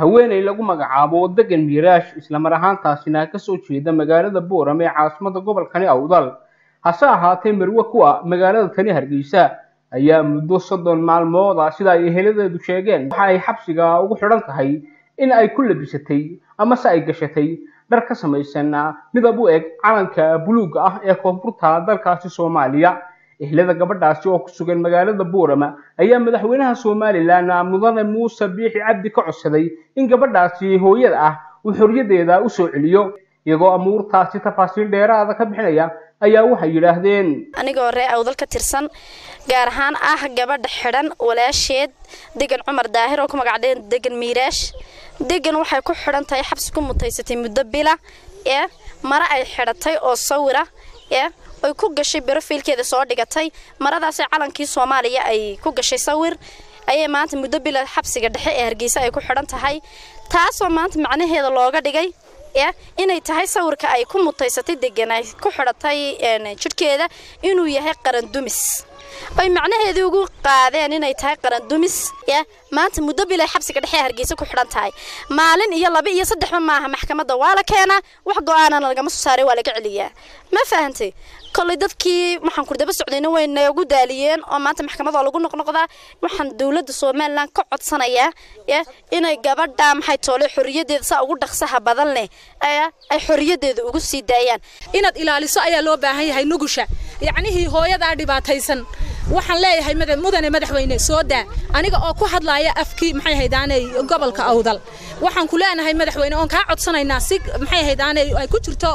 haweeney lagu magacaabo degan miiraash islamar ahaantaasina kasoo jeeda magaalada boorame ee caasimada gobolkani awdal hase ahaatee marwe kuwa magaalada tani hargeysa ayaa muddo soddon maalmooda sida ay eheladeedu sheegeen waxa ay xabsiga ugu xidhan tahay in ay ku labisatay amase ay gashatay dhar ka samaysan midab u eg calanka buluugga ah ee koonfurta dalkaasi soomaaliya ehlada gabadhaasi oo ku sugan magaalada boorama ayaa madaxweynaha somalilan mudane muuse biixi cabdi ka codsaday in gabadhaasi hooyada ah uu xorriyadeeda u soo celiyo iyagoo amuurtaasi tafaasiil dheeraada ka bixinaya ayaa waxay yidhaahdeen anigoo ree awdal ka tirsan gaar ahaan ah gabadha xidhan walaasheed degan cumar daahir oo ku magacdeen degan miiraash degan waxay ku xidhan tahay xabsi ku mutaysatay muddo bila ee mare ay xidhatay oo sawira ee ay ku gashay brofiilkeeda soo dhigatay maradaasi calankii soomaaliya ay ku gashay sawir ayay maanta muddo bila xabsiga dhexe ee hargeysa ay ku xidhan tahay taasoo maanta macnaheeda looga dhigay inay tahay sawirka ay ku mutaysatay degan ay ku xidhatay jidhkeeda inuu yahay qaran dumis ay macnaheedii ugu qaadeen inay tahay qaran dumis maanta muddo bilay xabsiga dhexe hargeysa ku xidhan tahay maalin iyo laba iyo saddexba maaha maxkamadda waa la keenaa wax go-aanana lagama soo saaray waa laga celiyaa ma fahantay kolley dadkii waxaan kurdaba socdayna way noogu daaliyeen oo maanta maxkamada lagu noqnoqdaa waxaan dowladda somalilan ka codsanayaa inay gabadha maxay toole xorriyadeeda saa ugu dhaqsaha badan leh ay xorriyadeeda ugu sii daayaan inaad ilaaliso ayaa loo baahan yahay nugusha yacnihii hooyadaa dhibaataysan waxaan leeyahay mudane madaxweyne soo daa aniga oo ku hadlaaya afkii maxay haydaanay gobolka awdal waxaan ku leenahay madaxweyne oon kaa codsanaynaa si maxay haydaanay ay ku jirto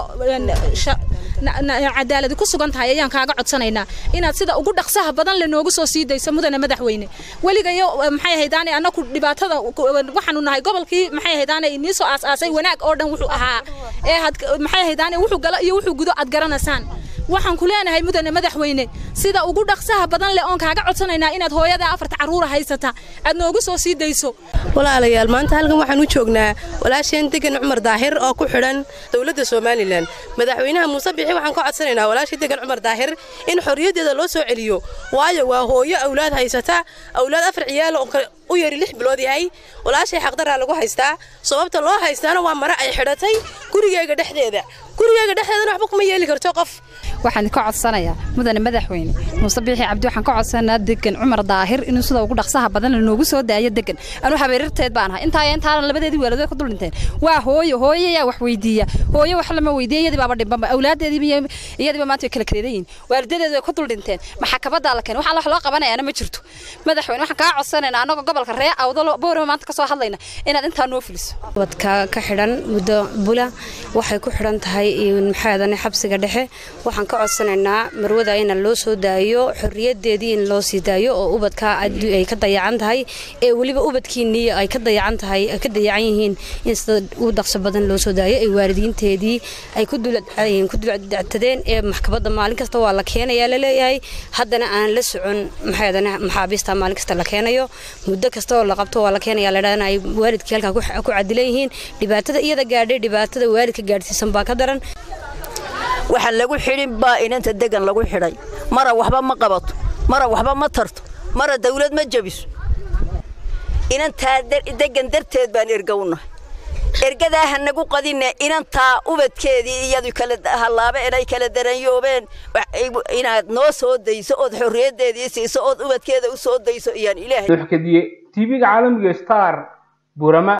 cadaaladi ku sugan tahay ayaan kaaga codsanaynaa inaad sida ugu dhaqsaha badan le noogu soo sii dayso mudane madaxweyne weligayo maxay haydaanay annaku dhibaatada waxaanu nahay gobolkii maxay haydaanay nii soo aas-aasay wanaag oo dhan wuxuu ahaa ee maxay haydaanay wuxuu galo iyo wuxuu gudo aad garanaysaan waxaan ku leenahay mudane madaxweyne sida ugu dhaqsaha badan leh oon kaaga codsanaynaa inaad hooyada afarta carruura haysata aad noogu soo sii dayso walaalayaal maanta halkan waxaan u joognaa walaasheen degan cumar daahir oo ku xidhan dowladda somalilan madaxweynaha muuse bixi waxaan ka codsanaynaa walaashii degan cumar daahir in xorriyaddeeda loo soo celiyo waayo waa hooyo awlaad haysata awlaad afar ciyaal oo u yari lix bilood yahay walaashay xaqdaraa lagu haystaa sababta loo haystaana waa mare ay xidhatay gurigeega dhexdeeda gurigeega dhexdeedana waxba kuma yeeli karto qof waxaan ka codsanayaa mudane madaxweyne muuse biixi cabdi waxaan ka codsanaa degan cumar daahir inuu sida ugu dhaqsaha badan lanoogu soo daayo degan anuu habeerirteed baan ahay intaa intaana labadeedii waaladood ka dul dhinteen waa hooyo hooyo yaa wax weydiiya hooyo wax lama weydiiya iyadii baaba dhimbanba awlaadeediiba iyadiiba maanta way kala kareedan yihin waalidadeedu way ku dul dhinteen maxakabadaa la keenay waxaan wax loo qabanayaana ma jirto madaxweyne waxaan kaa codsanaynaa annagoo gobolka ree awdalo boorama maanta ka soo hadlayna inaad intaa noo fuliso wadka ka xidhan muddo bula waxay ku xidhan tahay maxaadane xabsiga dhexe waxaan ka codsanaynaa marwada in loo soo daayo xorriyadeedii in loo sii daayo oo ubadka ay ka dayacan tahay ee weliba ubadkiinii ay ka dayacan tahay ay ka dayacan yihiin in sida ugu dhaqso badan loo soo daayo ay waalidiinteedii ay ku duldactadeen ee maxkamadda maalin kasta waa la keenayaa laleeyahay haddana aan la socon maxaadane maxaabiista maalin kasta la keenayo muddo kasta oo la qabto waa la keenayaa ladhaana ay waalidkii halkaa ku cadilan yihiin dhibaatada iyada gaadhay dhibaatada waalidka gaadhsiisan baa ka daran waxaan lagu xidhin baa inanta degan lagu xidhay mara waxba ma qabato mara waxba ma tarto mara dawlad ma jebiso inantaa degan darteed baan ergownahay ergadaa ha nagu qadine inantaa ubadkeedii iyadu kala hallaaba inay kala daranyoobeen inaad noo soo dayso ood xorriyaddeedii siiso ood ubadkeeda u soo dayso iyaan ilaahay kadiye tv-ga caalamiga star burama